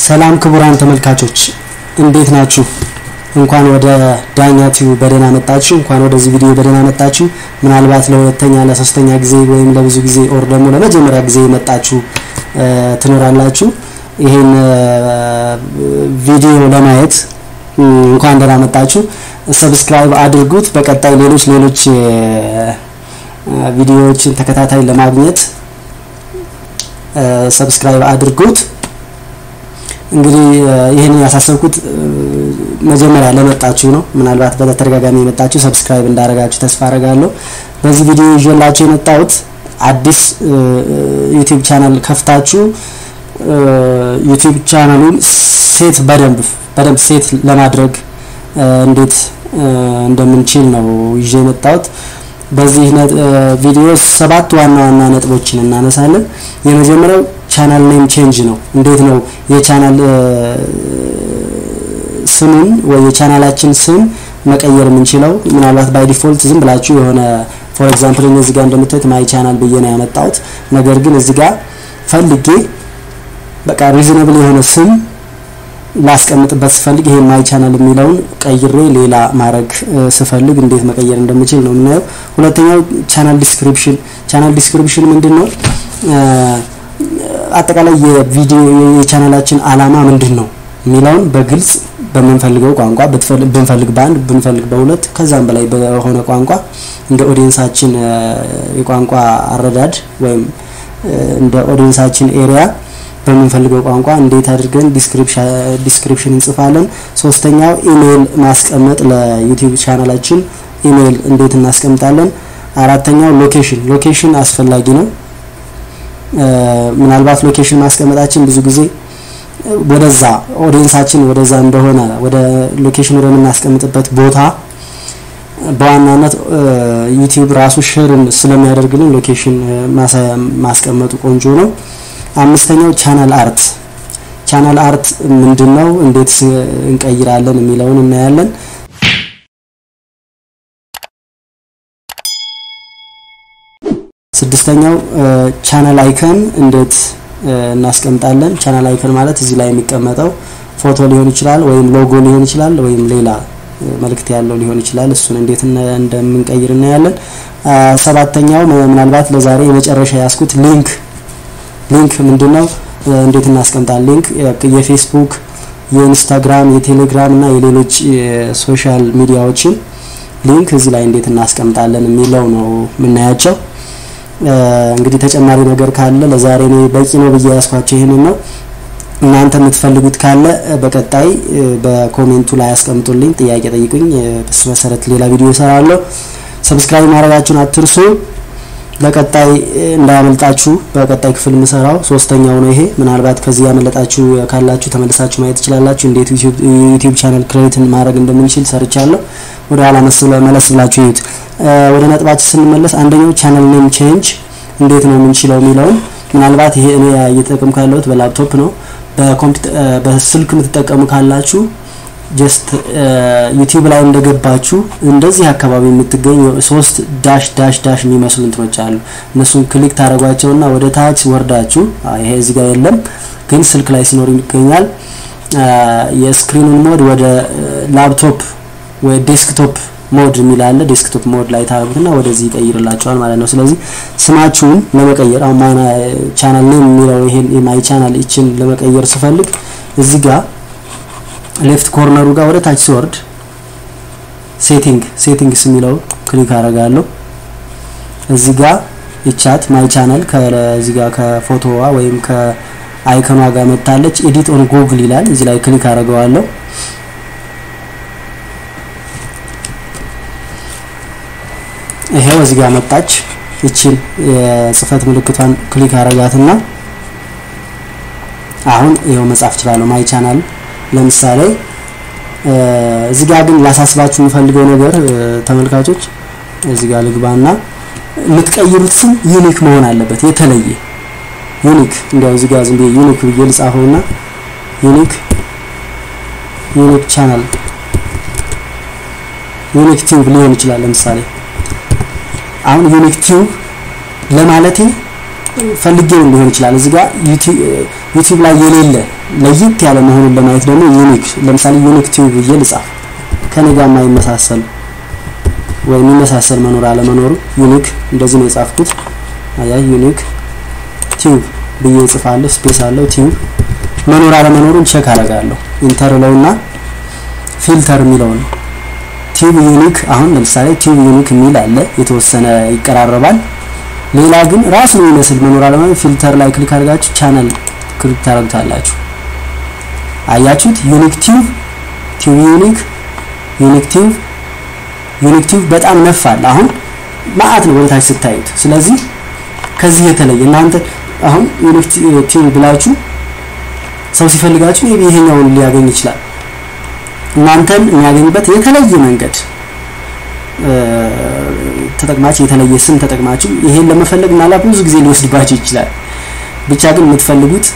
ሰላም ክቡራን ተመልካቾች እንዴት ናችሁ? እንኳን ወደ ዳኛ ቲዩብ በደህና መጣችሁ። እንኳን ወደዚህ ቪዲዮ በደህና መጣችሁ። ምናልባት ለሁለተኛ ለሶስተኛ ጊዜ ወይም ለብዙ ጊዜ ኦር ደግሞ ለመጀመሪያ ጊዜ የመጣችሁ ትኖራላችሁ። ይሄን ቪዲዮ ለማየት እንኳን ደህና መጣችሁ። ሰብስክራይብ አድርጉት። በቀጣይ ሌሎች ሌሎች ቪዲዮዎችን ተከታታይ ለማግኘት ሰብስክራይብ አድርጉት። እንግዲህ ይህንን ያሳሰብኩት መጀመሪያ ለመጣችሁ ነው። ምናልባት በተደጋጋሚ የመጣችሁ ሰብስክራይብ እንዳደረጋችሁ ተስፋ አደርጋለሁ። በዚህ ቪዲዮ ይዤላችሁ የመጣሁት አዲስ ዩቲዩብ ቻናል ከፍታችሁ ዩቲዩብ ቻናሉን ሴት በደንብ በደንብ ሴት ለማድረግ እንዴት እንደምንችል ነው ይዤ የመጣሁት። በዚህ ቪዲዮ ሰባት ዋና ዋና ነጥቦችን እናነሳለን። የመጀመሪያው ቻናል ኔም ቼንጅ ነው። እንዴት ነው የቻናል ስሙን ወይ የቻናላችን ስም መቀየር የምንችለው? ምናልባት ባይ ዲፎልት ዝም ብላችሁ የሆነ ፎር ኤግዛምፕል እዚህ ጋር እንደምታዩት ማይ ቻናል ብዬ ነው ያመጣሁት። ነገር ግን እዚህ ጋር ፈልጌ በቃ ሪዝነብል የሆነ ስም ላስቀምጥበት ስፈልግ ይሄ ማይ ቻናል የሚለውን ቀይሬ ሌላ ማድረግ ስፈልግ እንዴት መቀየር እንደምችል ነው የምናየው። ሁለተኛው ቻናል ዲስክሪፕሽን። ቻናል ዲስክሪፕሽን ምንድን ነው? አጠቃላይ የቪዲዮ የቻናላችን አላማ ምንድን ነው የሚለውን በግልጽ በምንፈልገው ቋንቋ ብንፈልግ በአንድ ብንፈልግ በሁለት ከዛም በላይ በሆነ ቋንቋ እንደ ኦዲየንሳችን የቋንቋ አረዳድ ወይም እንደ ኦዲየንሳችን ኤሪያ በምንፈልገው ቋንቋ እንዴት አድርገን ዲስክሪፕሽን እንጽፋለን። ሶስተኛው ኢሜይል ማስቀመጥ ለዩቲዩብ ቻናላችን ኢሜይል እንዴት እናስቀምጣለን። አራተኛው ሎኬሽን ሎኬሽን አስፈላጊ ነው። ምናልባት ሎኬሽን ማስቀመጣችን ብዙ ጊዜ ወደዛ ኦዲየንሳችን ወደዛ እንደሆነ ወደ ሎኬሽን ወደምናስቀምጥበት ቦታ በዋናነት ዩቲዩብ ራሱ ሼርን ስለሚያደርግልን ሎኬሽን ማስቀመጡ ቆንጆ ነው። አምስተኛው ቻናል አርት ቻናል አርት ምንድን ነው? እንዴት እንቀይራለን የሚለውን እናያለን። ስድስተኛው ቻናል አይከን እንዴት እናስቀምጣለን። ቻናል አይከን ማለት እዚህ ላይ የሚቀመጠው ፎቶ ሊሆን ይችላል፣ ወይም ሎጎ ሊሆን ይችላል፣ ወይም ሌላ መልእክት ያለው ሊሆን ይችላል። እሱን እንዴት እንደምንቀይር እናያለን። ሰባተኛው ምናልባት ለዛሬ የመጨረሻ ያስኩት ሊንክ ሊንክ ምንድነው? እንዴት እናስቀምጣለን? ሊንክ የፌስቡክ፣ የኢንስታግራም፣ የቴሌግራም እና የሌሎች ሶሻል ሚዲያዎችን ሊንክ እዚህ ላይ እንዴት እናስቀምጣለን የሚለው ነው የምናያቸው። እንግዲህ ተጨማሪ ነገር ካለ ለዛሬ እኔ በቂ ነው ብዬ ያስኳቸው ይህንን ነው። እናንተ የምትፈልጉት ካለ በቀጣይ በኮሜንቱ ላይ አስቀምጡልኝ፣ ጥያቄ ጠይቁኝ። በሱ መሰረት ሌላ ቪዲዮ እሰራለሁ። ሰብስክራይብ ማድረጋችሁን አትርሱ። ለቀጣይ እንዳያመልጣችሁ በቀጣይ ክፍል የምሰራው ሶስተኛው ነው ይሄ። ምናልባት ከዚህ ያመለጣችሁ ካላችሁ ተመልሳችሁ ማየት ትችላላችሁ። እንዴት ዩቲዩብ ቻናል ክሬትን ማድረግ እንደምንችል ሰርቻለሁ። ወደ ኋላ መለስ ብላችሁ ይዩት። ወደ ነጥባችን ስንመለስ አንደኛው ቻናል ኔም ቼንጅ እንዴት ነው የምንችለው የሚለውን ምናልባት ይሄ እኔ እየተጠቀምኩ ያለሁት በላፕቶፕ ነው። በስልክ የምትጠቀሙ ካላችሁ ጀስት ዩቲዩብ ላይ እንደገባችሁ እንደዚህ አካባቢ የምትገኙ ሶስት ዳሽ ዳሽ ዳሽ የሚመስሉ እንትኖች አሉ። እነሱን ክሊክ ታደርጓቸውና ወደ ታች ወርዳችሁ ይሄ እዚህ ጋር የለም ግን ስልክ ላይ ሲኖር ይገኛል። የስክሪኑን ሞድ ወደ ላፕቶፕ ወይ ዴስክቶፕ ሞድ የሚል አለ። ዴስክቶፕ ሞድ ላይ ታደርጉትና ወደዚህ ይቀይርላችኋል ማለት ነው። ስለዚህ ስማችሁን ለመቀየር አሁን ማይ ቻናል ኔም የሚለው ይሄን የማይ ቻናል ይችን ለመቀየር ስፈልግ እዚህ ጋር ሌፍት ኮርነሩ ጋር ወደ ታች ሲወርድ ሴቲንግ ሴቲንግስ የሚለው ክሊክ አደርጋለሁ። እዚህ ጋር ይቻት ማይ ቻናል ከዚህ ጋር ከፎቶዋ ወይም ከአይከኗ ጋር መታለች። ኤዲት ኦን ጉግል ይላል። እዚህ ላይ ክሊክ አደርገዋለሁ። ይሄው እዚህ ጋር መጣች። ይችን የጽህፈት ምልክቷን ክሊክ አረጋትና አሁን ይሄው መጻፍ እችላለሁ ማይ ቻናል ለምሳሌ እዚህ ጋር ግን ላሳስባችሁ የምፈልገው ነገር ተመልካቾች፣ እዚህ ጋር ልግባና የምትቀይሩት ስም ዩኒክ መሆን አለበት። የተለየ ዩኒክ እንዲያው እዚህ ጋር ዝም ብዬ ዩኒክ ብዬ ልጻፈውና ዩኒክ ዩኒክ ቻናል ዩኒክ ቲዩብ ሊሆን ይችላል። ለምሳሌ አሁን ዩኒክ ቲዩብ ለማለቴ ፈልጌው ሊሆን ይችላል። እዚህ ጋር ዩቲዩብ ላይ የሌለ ለየት ያለ መሆኑን ለማየት ደግሞ ዩኒክ ለምሳሌ ዩኒክ ቲዩብ ብዬ ልጻፍ ከኔ ጋር የማይመሳሰል ወይ የሚመሳሰል መኖር አለመኖሩ ዩኒክ እንደዚህ ነው የጻፍኩት። አያ ዩኒክ ቲዩብ ብዬ እጽፋለሁ። ስፔስ አለው ቲዩብ መኖር አለመኖሩን ቼክ አደርጋለሁ። ኢንተር ለውና ፊልተር የሚለውን ቲዩብ ዩኒክ አሁን ለምሳሌ ቲዩብ ዩኒክ የሚል አለ የተወሰነ ይቀራረባል። ሌላ ግን ራሱን የሚመስል መኖር አለመኖር ፊልተር ላይ ክሊክ አድርጋችሁ ቻናል ክሊክ ታደርጉታላችሁ። አያችሁት? ዩኒክ ቲዩብ ቲዩብ ዩኒክ ዩኒክ ቲዩብ ዩኒክ ቲዩብ በጣም ነፋል። አሁን ማአት ነው ወደታች ስታዩት። ስለዚህ ከዚህ የተለየ እናንተ አሁን ዩኒክ ቲዩብ ብላችሁ ሰው ሲፈልጋችሁ ይሄኛውን ሊያገኝ ይችላል። እናንተን የሚያገኝበት የተለየ መንገድ ተጠቅማችሁ የተለየ ስም ተጠቅማችሁ ይሄን ለመፈለግ ምናልባት ብዙ ጊዜ ሊወስድባችሁ ይችላል። ብቻ ግን የምትፈልጉት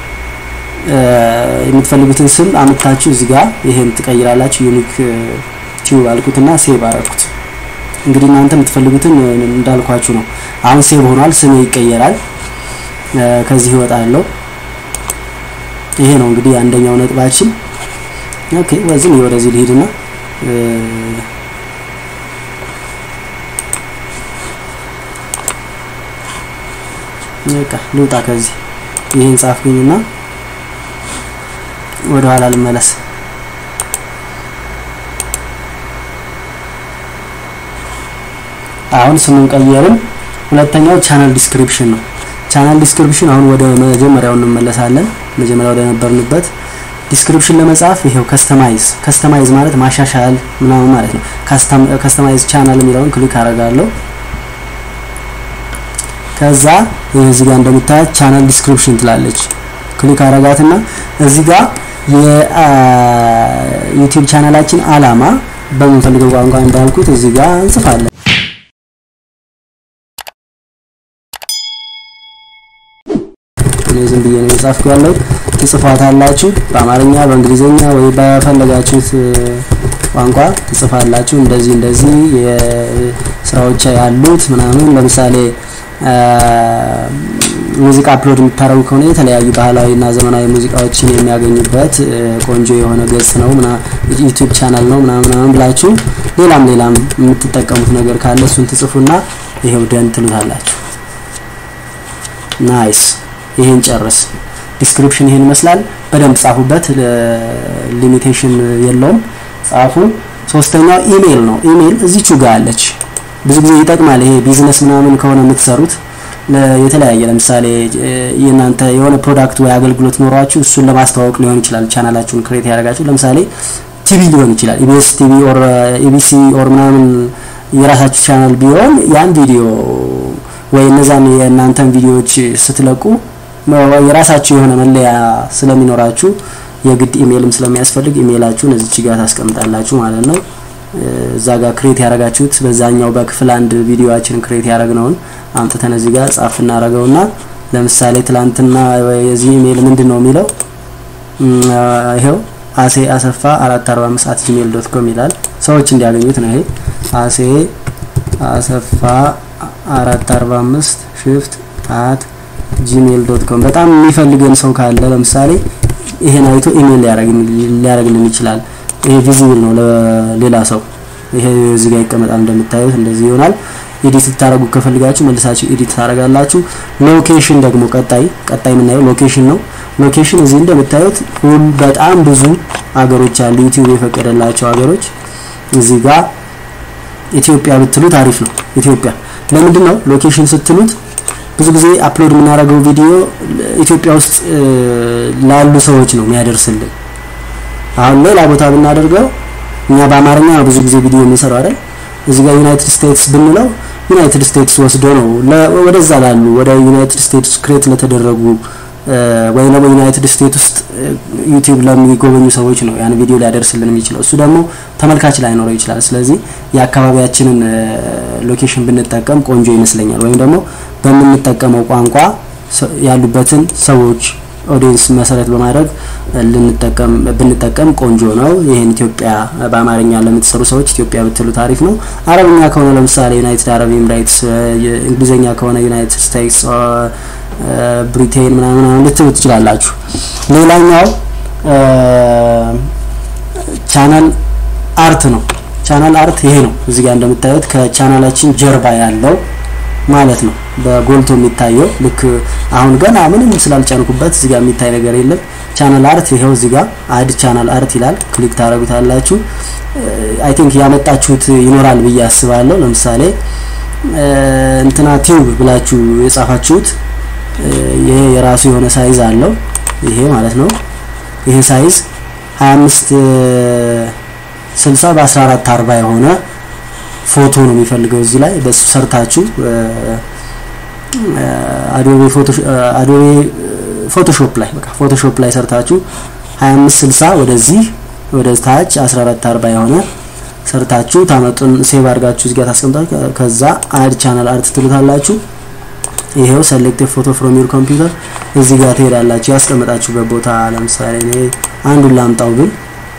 የምትፈልጉትን ስም አምጥታችሁ እዚህ ጋር ይሄን ትቀይራላችሁ። ዩኒክ ቲዩብ አልኩትና ሴቭ አረኩት። እንግዲህ እናንተ የምትፈልጉትን እንዳልኳችሁ ነው። አሁን ሴቭ ሆኗል። ስሜ ይቀየራል። ከዚህ ይወጣለሁ። ይሄ ነው እንግዲህ አንደኛው ነጥባችን። ኦኬ ወዝም ወደዚህ ልሂድና በቃ ልውጣ ከዚህ ይሄን ጻፍኩኝና ወደ ኋላ ልመለስ። አሁን ስሙን ቀየርን። ሁለተኛው ቻናል ዲስክሪፕሽን ነው። ቻናል ዲስክሪፕሽን አሁን ወደ መጀመሪያው እንመለሳለን። መጀመሪያ ወደ ነበርንበት ዲስክሪፕሽን ለመጻፍ ይሄው ከስተማይዝ ከስተማይዝ ማለት ማሻሻል ምናምን ማለት ነው። ከስተማይዝ ቻናል የሚለውን ክሊክ አደርጋለሁ። ከዛ እዚህ ጋር እንደምታያት ቻናል ዲስክሪፕሽን ትላለች። ክሊክ አረጋትና እዚህ ጋር የዩቲዩብ ቻናላችን አላማ በምንፈልገው ቋንቋ እንዳልኩት እዚህ ጋር እንጽፋለን። እኔ ዝም ብዬ ነው የጻፍኩ ያለው። ትጽፏታላችሁ በአማርኛ በእንግሊዘኛ ወይ በፈለጋችሁት ቋንቋ ትጽፋላችሁ። እንደዚህ እንደዚህ የስራዎች ያሉት ምናምን ለምሳሌ ሙዚቃ አፕሎድ የምታደርጉ ከሆነ የተለያዩ ባህላዊና ዘመናዊ ሙዚቃዎችን የሚያገኙበት ቆንጆ የሆነ ገጽ ነው ምና ዩቲዩብ ቻናል ነው ምናምን ምናምን ብላችሁ ሌላም ሌላም የምትጠቀሙት ነገር ካለ እሱን ትጽፉና ይሄው ደን ትሉታላችሁ። ናይስ። ይሄን ጨርስ። ዲስክሪፕሽን ይሄን ይመስላል። በደንብ ጻፉበት። ሊሚቴሽን የለውም። ጻፉ። ሶስተኛው ኢሜይል ነው። ኢሜይል እዚቹ ጋር አለች። ብዙ ጊዜ ይጠቅማል። ይሄ ቢዝነስ ምናምን ከሆነ የምትሰሩት የተለያየ ለምሳሌ የእናንተ የሆነ ፕሮዳክት ወይ አገልግሎት ኖሯችሁ እሱን ለማስተዋወቅ ሊሆን ይችላል። ቻናላችሁን ክሬት ያደርጋችሁ ለምሳሌ ቲቪ ሊሆን ይችላል። ኢቢኤስ ቲቪ ኦር ኢቢሲ ኦር ምናምን የራሳችሁ ቻናል ቢሆን ያን ቪዲዮ ወይ እነዛን የእናንተን ቪዲዮዎች ስትለቁ የራሳችሁ የሆነ መለያ ስለሚኖራችሁ የግድ ኢሜይልም ስለሚያስፈልግ ኢሜይላችሁን እዚች ጋር ታስቀምጣላችሁ ማለት ነው። እዛ ጋር ክሬት ያደረጋችሁት በዛኛው በክፍል አንድ ቪዲዮአችን ክሬት ያደረግነውን አምጥተን እዚህ ጋር ጻፍ እናደርገውና ለምሳሌ ትላንትና የዚህ ኢሜይል ምንድን ነው የሚለው ይሄው አሴ አሰፋ 445 አት ጂሜል ዶት ኮም ይላል። ሰዎች እንዲያገኙት ነው። ይሄ አሴ አሰፋ 445 ሽፍት አት ጂሜል ዶት ኮም በጣም የሚፈልገን ሰው ካለ ለምሳሌ ይሄን አይቶ ኢሜይል ሊያደርግልን ይችላል። ይሄ ቪዚብል ነው ለሌላ ሰው። ይሄ እዚህ ጋር ይቀመጣል እንደምታዩት እንደዚህ ይሆናል። ኤዲት ልታደርጉ ከፈልጋችሁ መልሳችሁ ኤዲት ታደርጋላችሁ። ሎኬሽን ደግሞ ቀጣይ ቀጣይ የምናየው ሎኬሽን ነው። ሎኬሽን እዚህ እንደምታዩት ሁሉ በጣም ብዙ አገሮች አሉ፣ ዩቲዩብ የፈቀደላቸው አገሮች። እዚህ ጋር ኢትዮጵያ ብትሉት አሪፍ ነው። ኢትዮጵያ ለምንድን ነው ሎኬሽን ስትሉት ብዙ ጊዜ አፕሎድ የምናደርገው ቪዲዮ ኢትዮጵያ ውስጥ ላሉ ሰዎች ነው የሚያደርስልን። አሁን ሌላ ቦታ ብናደርገው እኛ በአማርኛ ብዙ ጊዜ ቪዲዮ የምንሰራው አይደል? እዚህ ጋር ዩናይትድ ስቴትስ ብንለው ዩናይትድ ስቴትስ ወስዶ ነው ወደዛ ላሉ ወደ ዩናይትድ ስቴትስ ክሬት ለተደረጉ ወይ ደግሞ ዩናይትድ ስቴትስ ውስጥ ዩቲዩብ ለሚጎበኙ ሰዎች ነው ያን ቪዲዮ ሊያደርስልን የሚችለው። እሱ ደግሞ ተመልካች ላይኖረው ይችላል። ስለዚህ የአካባቢያችንን ሎኬሽን ብንጠቀም ቆንጆ ይመስለኛል። ወይም ደግሞ በምንጠቀመው ቋንቋ ያሉበትን ሰዎች ኦዲየንስ መሰረት በማድረግ ልንጠቀም ብንጠቀም ቆንጆ ነው። ይሄን ኢትዮጵያ በአማርኛ ለምትሰሩ ሰዎች ኢትዮጵያ ብትሉ ታሪፍ ነው። አረብኛ ከሆነ ለምሳሌ ዩናይትድ አረብ ኤምሬትስ፣ እንግሊዝኛ ከሆነ ዩናይትድ ስቴትስ ብሪቴን ምናምን ምናምን ልትሉ ትችላላችሁ። ሌላኛው ቻናል አርት ነው። ቻናል አርት ይሄ ነው። እዚህ ጋር እንደምታዩት ከቻናላችን ጀርባ ያለው ማለት ነው በጎልቶ የሚታየው ልክ አሁን ገና ምንም ስላልጫንኩበት እዚህ ጋር የሚታይ ነገር የለም። ቻናል አርት ይሄው እዚህ ጋር አድ ቻናል አርት ይላል። ክሊክ ታደርጉታላችሁ። አይ ቲንክ ያመጣችሁት ይኖራል ብዬ አስባለሁ። ለምሳሌ እንትና ቲዩብ ብላችሁ የጻፋችሁት ይሄ የራሱ የሆነ ሳይዝ አለው። ይሄ ማለት ነው። ይሄ ሳይዝ 25 60 በ14 40 የሆነ ፎቶ ነው የሚፈልገው እዚህ ላይ በሱ ሰርታችሁ አዶቤ አዶቤ ፎቶሾፕ ላይ በቃ ፎቶሾፕ ላይ ሰርታችሁ 25 60 ወደዚህ ወደ ታች 14 40 የሆነ ሰርታችሁ ታመጡን ሴቭ አድርጋችሁ እዚህ ጋር ታስቀምጣችሁ ከዛ አድ ቻናል አርት ትሉታላችሁ። ይሄው ሴሌክት ፎቶ ፍሮም ዩር ኮምፒውተር እዚህ ጋር ትሄዳላችሁ ያስቀመጣችሁበት ቦታ። ለምሳሌ እኔ አንዱን ላምጣው ብል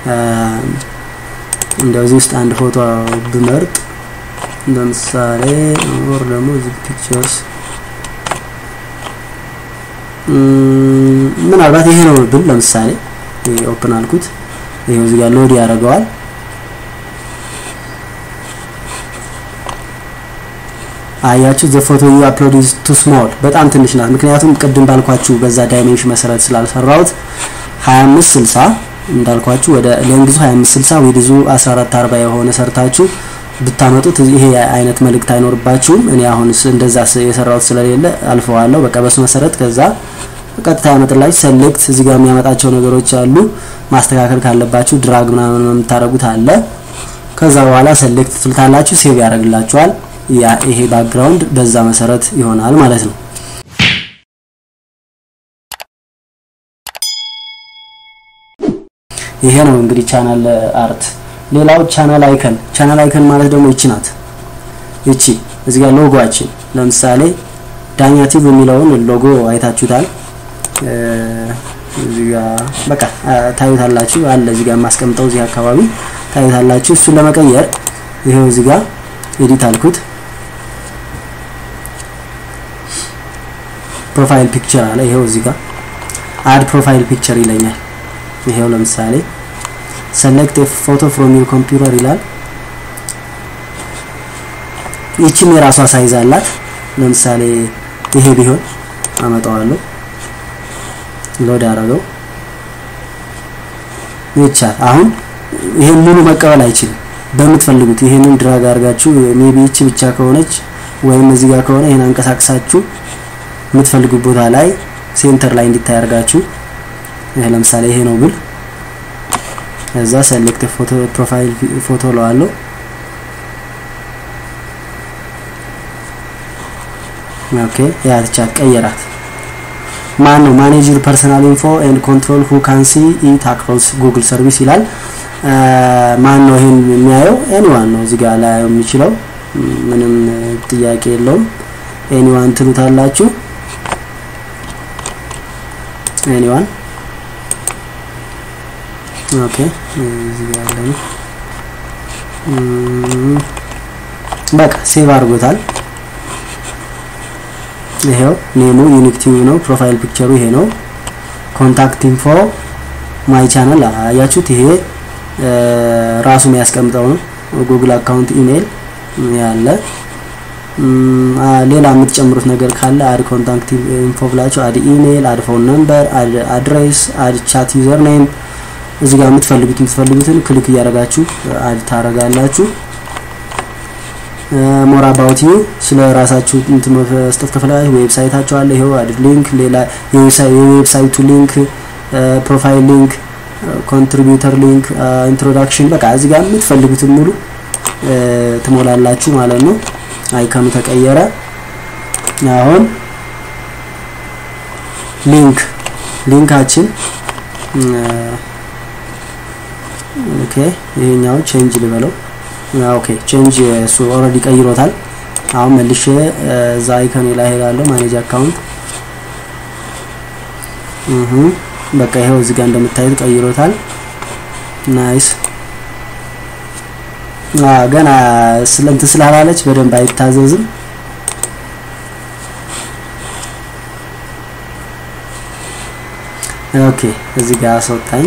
እንደዚህ ውስጥ አንድ ፎቶ ብመርጥ ለምሳሌ ኦር ደግሞ እዚህ ፒክቸርስ ምናልባት ይሄ ነው ብል ለምሳሌ ይሄ ኦፕን አልኩት። ይሄው እዚህ ጋር ሎድ ያደርገዋል። አያችሁ ዘ ፎቶ ዩ አፕሎድ ኢዝ ቱ ስሞል በጣም ትንሽ ናት። ምክንያቱም ቅድም ባልኳችሁ በዛ ዳይሜንሽን መሰረት ስላልሰራሁት 25 60 እንዳልኳችሁ ወደ ሌንግዙ 25 60 ዊድዙ 14 40 የሆነ ሰርታችሁ ብታመጡት ይሄ አይነት መልእክት አይኖርባችሁም። እኔ አሁን እንደዛ የሰራሁት ስለሌለ አልፈዋለሁ። በቃ በሱ መሰረት ከዛ ቀጥታ ያመጣላችሁ። ሴሌክት እዚህ ጋር የሚያመጣቸው ነገሮች አሉ። ማስተካከል ካለባችሁ ድራግ ምናምን የምታደርጉት አለ። ከዛ በኋላ ሴሌክት ትልታላችሁ፣ ሴቭ ያደርግላችኋል። ያ ይሄ ባክግራውንድ በዛ መሰረት ይሆናል ማለት ነው። ይሄ ነው እንግዲህ ቻናል አርት። ሌላው ቻናል አይከን። ቻናል አይከን ማለት ደግሞ ይቺ ናት። ይቺ እዚህ ጋር ሎጎአችን ለምሳሌ ዳኛ ቲቪ የሚለውን ሎጎ አይታችሁታል። እዚህ ጋር በቃ ታዩታላችሁ አለ እዚህ ጋር የማስቀምጠው እዚህ አካባቢ ታዩታላችሁ። እሱን ለመቀየር ይሄው እዚህ ጋር ኤዲት አልኩት። ፕሮፋይል ፒክቸር አለ። ይሄው እዚህ ጋር አድ ፕሮፋይል ፒክቸር ይለኛል። ይሄው ለምሳሌ ሰሌክት ፎቶ ፍሮም ዩር ኮምፒውተር ይላል። ይቺም የራሷ ሳይዝ አላት። ለምሳሌ ይሄ ቢሆን አመጣዋለሁ፣ ሎድ አደረገው ይቻል። አሁን ይሄን ሙሉ መቀበል አይችልም። በምትፈልጉት ይሄንን ድራግ አድርጋችሁ ሜቢ ይቺ ብቻ ከሆነች ወይም እዚህ ጋር ከሆነ ይሄን አንቀሳቅሳችሁ የምትፈልጉት ቦታ ላይ ሴንተር ላይ እንዲታይ አድርጋችሁ ይሄ ለምሳሌ ይሄ ነው ብል እዛ ሴሌክት ፎቶ ፕሮፋይል ፎቶ ለዋለሁ ኦኬ ያቻት ቀየራት ማን ነው ማኔጅ ዩር ፐርሰናል ኢንፎ ኤንድ ኮንትሮል ሁ ካን ሲ ኢት አክሮስ ጉግል ሰርቪስ ይላል ማን ነው ይሄን የሚያየው ኤኒዋን ነው እዚህ ጋር ላይ የሚችለው ምንም ጥያቄ የለውም ኤኒዋን ትሉታላችሁ ኤኒዋን ኦኬ እዚህ ጋር ያለ ነው በቃ ሴቭ አድርጎታል ይሄው ኔሙ ዩኒክ ቲቪ ነው ፕሮፋይል ፒክቸሩ ይሄ ነው ኮንታክት ኢንፎ ማይ ቻናል አያችሁት ይሄ ራሱ የሚያስቀምጠው ነው ጉግል አካውንት ኢሜይል ያለ ሌላ የምትጨምሩት ነገር ካለ አድ ኮንታክት ኢንፎ ብላችሁ አድ ኢሜይል አድ ፎን ነምበር አድ አድሬስ አድ ቻት ዩዘር ኔም እዚህ ጋር የምትፈልጉት የምትፈልጉትን ክሊክ እያደረጋችሁ አድ ታረጋላችሁ ሞር አባውት ዩ ስለ ራሳችሁ እንትን መስጠት ከፈለጋችሁ ዌብሳይታችሁ አለ ይሄው አድ ሊንክ ሌላ የዌብሳይቱ ሊንክ ፕሮፋይል ሊንክ ኮንትሪቢዩተር ሊንክ ኢንትሮዳክሽን በቃ እዚህ ጋር የምትፈልጉትን ሙሉ ትሞላላችሁ ማለት ነው አይከኑ ተቀየረ አሁን ሊንክ ሊንካችን ኦኬ ይሄኛው ቼንጅ ልበለው ኦኬ ቼንጅ እሱ ኦልሬዲ ቀይሮታል አሁን መልሼ እዛ አይከን ላይ ሄዳለሁ ማኔጅ አካውንት እህ በቃ ይሄው እዚህ ጋር እንደምታዩት ቀይሮታል ናይስ ገና ስለንት ስላላለች በደንብ አይታዘዝም ኦኬ እዚህ ጋር አስወጣኝ።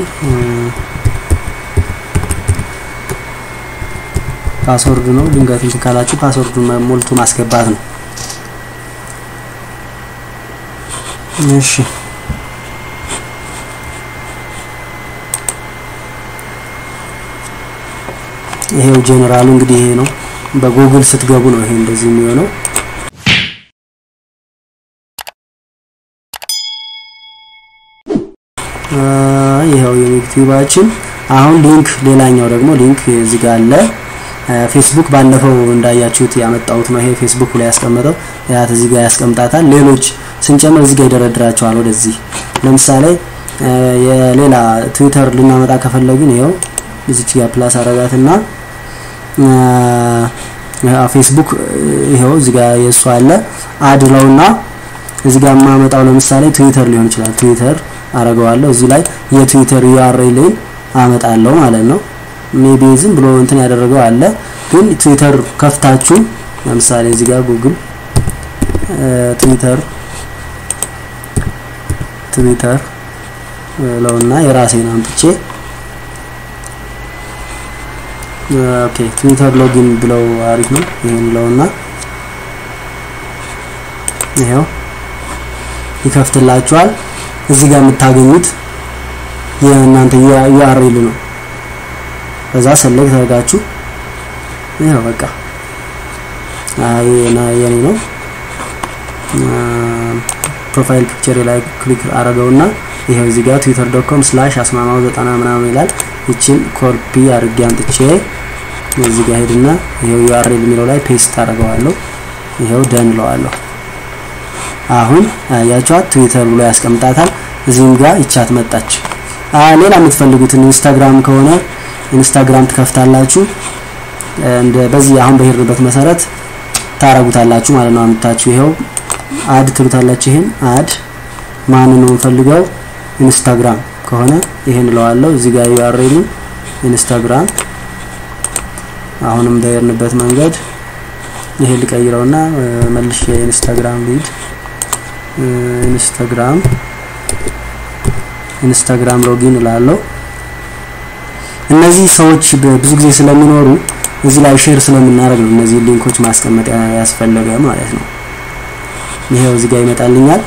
ፓስወርድ ነው። ድንገት እንትን ካላችሁ ፓስወርዱን ሞልቶ ማስገባት ነው። እሺ ይሄው ጀነራሉ እንግዲህ ይሄ ነው። በጉግል ስትገቡ ነው ይሄ እንደዚህ የሚሆነው። ይሄው የዩቲዩባችን አሁን ሊንክ ሌላኛው ደግሞ ሊንክ እዚህ ጋር አለ። ፌስቡክ ባለፈው እንዳያችሁት ያመጣሁት ነው። ይሄ ፌስቡክ ላይ ያስቀመጠው ያት እዚህ ጋር ያስቀምጣታል። ሌሎች ስንጨምር እዚህ ጋር ይደረድራቸዋል ወደዚህ። ለምሳሌ የሌላ ትዊተር ልናመጣ ከፈለግን ይኸው እዚች ጋር ፕላስ አረጋትና ፌስቡክ ይኸው እዚህ ጋር የእሱ አለ አድለውና እዚህ ጋር የማመጣው ለምሳሌ ትዊተር ሊሆን ይችላል። ትዊተር አረገዋለሁ እዚህ ላይ የትዊተር ዩአርኤልን አመጣለሁ ማለት ነው። ሜቢ ዝም ብሎ እንትን ያደረገው አለ። ግን ትዊተር ከፍታችሁ ለምሳሌ እዚህ ጋር ጉግል ትዊተር ትዊተር ለውና የራሴን አምጥቼ ኦኬ ትዊተር ሎጊን ብለው አሪፍ ነው። ይሄን ለውና ይሄው ይከፍትላችኋል። እዚህ ጋር የምታገኙት የእናንተ ዩአርኤል ነው። ከዛ ሰሌክት አድርጋችሁ ይሄው በቃ አይ የኔ ነው። ፕሮፋይል ፒክቸር ላይ ክሊክ አረገውና ይሄው እዚህ ጋር twitter.com ስላሽ አስማማው ዘጠና ምናምን ይላል። ይችን ኮፒ አድርጌ አምጥቼ እዚህ ጋር ሄድና ይሄው ዩአርኤል የሚለው ላይ ፔስት አደርገዋለሁ። ይሄው ደን እለዋለሁ። አሁን ያያችኋት ትዊተር ብሎ ያስቀምጣታል። እዚህም ጋር ይቻት መጣች። ሌላ የምትፈልጉትን ኢንስታግራም ከሆነ ኢንስታግራም ትከፍታላችሁ። እንደ በዚህ አሁን በሄድንበት መሰረት ታረጉታላችሁ ማለት ነው። አምጥታችሁ ይሄው አድ ትሉታላችሁ። ይሄን አድ ማንን ነው የምፈልገው? ኢንስታግራም ከሆነ ይሄን እለዋለሁ። እዚህ ጋር ዩአርኤሉ ኢንስታግራም አሁንም በሄድንበት መንገድ ይሄ ልቀይረውና መልሼ ኢንስታግራም ሊድ ኢንስታግራም ኢንስታግራም ሎጊን እላለሁ። እነዚህ ሰዎች ብዙ ጊዜ ስለሚኖሩ እዚህ ላይ ሼር ስለምናደርግ ነው እነዚህ ሊንኮች ማስቀመጥ ያስፈለገ ማለት ነው። ይሄው እዚህ ጋር ይመጣልኛል።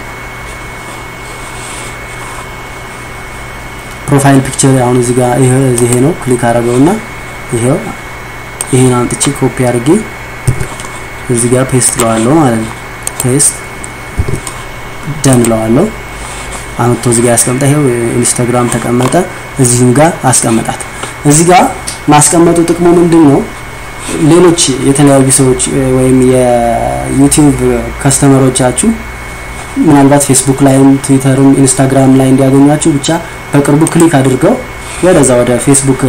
ፕሮፋይል ፒክቸር አሁን እዚህ ጋር ይሄ ይሄ ነው። ክሊክ አደረገውና ይሄው ይሄን አምጥቼ ኮፒ አድርጌ እዚህ ጋር ፔስት ለዋለሁ ማለት ነው። ፔስት ደን ለዋለሁ። አመቶ እዚህ ጋር ያስቀምጣ። ይሄው ኢንስታግራም ተቀመጠ። እዚህም ጋር አስቀመጣት። እዚህ ጋር ማስቀመጡ ጥቅሙ ምንድን ነው? ሌሎች የተለያዩ ሰዎች ወይም የዩቲዩብ ከስተመሮቻችሁ ምናልባት ፌስቡክ ላይም ትዊተርም ኢንስታግራም ላይ እንዲያገኟችሁ ብቻ በቅርቡ ክሊክ አድርገው ወደዛ ወደ ፌስቡክ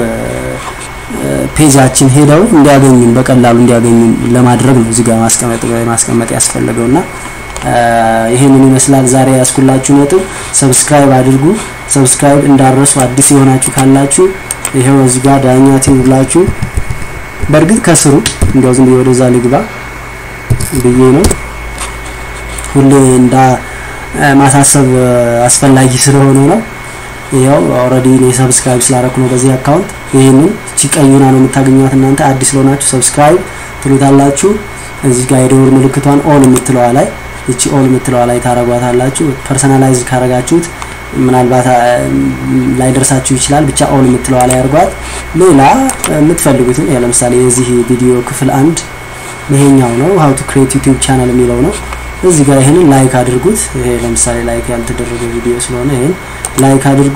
ፔጃችን ሄደው እንዲያገኙን በቀላሉ እንዲያገኙን ለማድረግ ነው እዚህ ጋር ማስቀመጥ ማስቀመጥ ያስፈለገውና ይሄንን ይመስላል ዛሬ ያስኩላችሁ ነጥብ። ሰብስክራይብ አድርጉ። ሰብስክራይብ እንዳረሱ አዲስ የሆናችሁ ካላችሁ ይሄው እዚህ ጋር ዳኛ ቲዩብ ብላችሁ በእርግጥ ከስሩ እንዲያው ዝም ብዬ ወደዛ ልግባ ብዬ ነው ሁሌ እንዳ ማሳሰብ አስፈላጊ ስለሆነ ነው። ይኸው ኦልሬዲ እኔ ሰብስክራይብ ስላደረኩ ነው በዚህ አካውንት። ይህንን እቺ ቀዩና ነው የምታገኟት እናንተ አዲስ ለሆናችሁ ሰብስክራይብ ትሉታላችሁ። እዚህ ጋር የደወል ምልክቷን ኦል የምትለዋ ላይ እቺ ኦል የምትለዋ ላይ ታረጓታላችሁ። ፐርሰናላይዝ ካረጋችሁት ምናልባት ላይደርሳችሁ ይችላል። ብቻ ኦል የምትለዋ ላይ አድርጓት። ሌላ የምትፈልጉትን ለምሳሌ የዚህ ቪዲዮ ክፍል አንድ ይሄኛው ነው ሀው ቱ ክሬት ዩቲዩብ ቻናል የሚለው ነው። እዚህ ጋር ይሄንን ላይክ አድርጉት። ይሄ ለምሳሌ ላይክ ያልተደረገ ቪዲዮ ስለሆነ ይሄን ላይክ አድርጉ።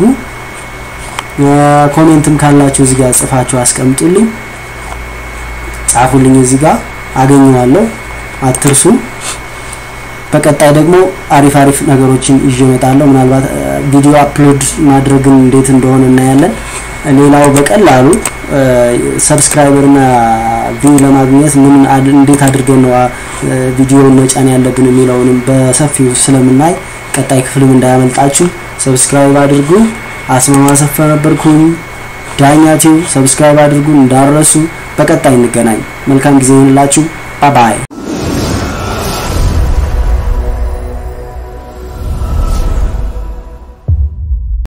ኮሜንትም ካላችሁ እዚህ ጋር ጽፋችሁ አስቀምጡልኝ፣ ጻፉልኝ። እዚህ ጋር አገኘዋለሁ፣ አትርሱ። በቀጣይ ደግሞ አሪፍ አሪፍ ነገሮችን ይዤ እመጣለሁ። ምናልባት ቪዲዮ አፕሎድ ማድረግን እንዴት እንደሆነ እናያለን። ሌላው በቀላሉ ሰብስክራይበር እና ቪው ለማግኘት ምን እንዴት አድርገን ነው ቪዲዮውን መጫን ያለብን የሚለውንም በሰፊው ስለምናይ ቀጣይ ክፍልም እንዳያመልጣችሁ ሰብስክራይብ አድርጉ። አስማማ ሰፋ ነበርኩኝ። ዳኛቲው ሰብስክራይብ አድርጉ እንዳረሱ። በቀጣይ እንገናኝ። መልካም ጊዜ ይሁንላችሁ። ባባይ